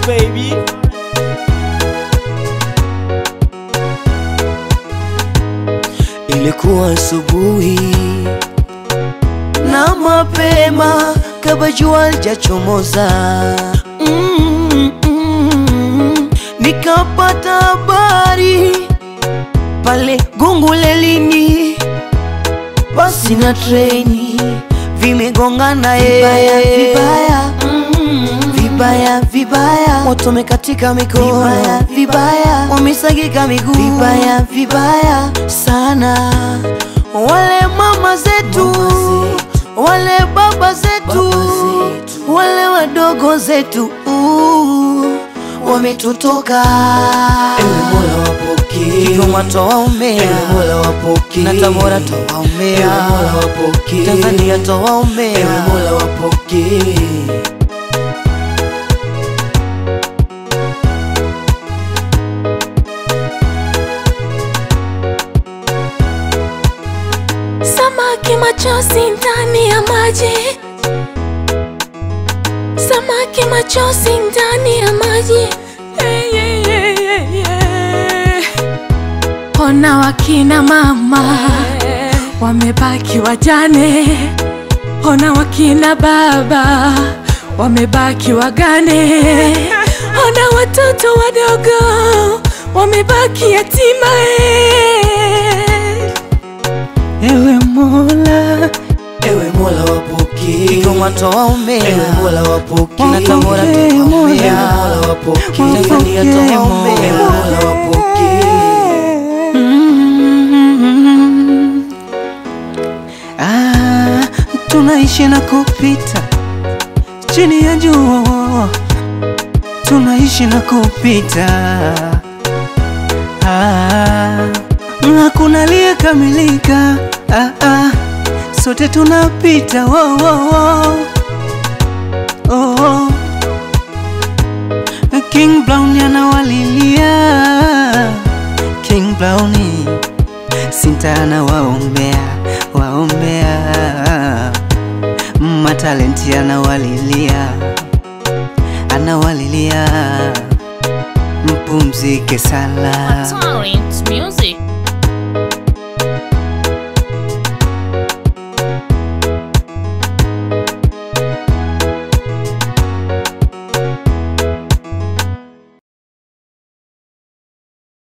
baby. Ilikuwa asubuhi na mapema kabla jua lijachomoza, mm, mm, nikapata habari pale Gungulelini, basi na treni vimegongana vibaya vibaya, mm, vibaya vibaya, moto umekatika mikono vibaya vibaya, wamesagika miguu vibaya vibaya sana. Wale mama zetu, wale baba zetu, wale wadogo zetu uh, wametutoka. Ewe Mola wapokee, Kigoma twawaombea. Ewe Mola wapokee, na Tabora twawaombea. Ewe Mola wapokee, Tanzania twawaombea. Ewe Mola wapokee. Samaki machozi ndani ya maji, samaki machozi ndani ya maji. Yeah, yeah, yeah, yeah, yeah. Ona wakina mama wamebaki wajane, ona wakina baba wamebaki wagane, ona watoto wadogo wamebaki yatima. eh. Ewe Mola, ewe Mola wapokee. Kigoma twawaombea. Ewe Mola wapokee. Na Tabora twawaombea. Ewe Mola wapokee. Tanzania twawaombea. Ewe Mola wapokee. Ah, tunaishi na kupita chini ya jua, tunaishi na kupita. Ah, hakuna aliyekamilika. Ah, ah, sote tunapita. Wo, wo, wo. Oh, oh. King Brown anawalilia King Browni Sintana waombea waombea, matalenti anawalilia anawalilia, mpumzike sala. Talent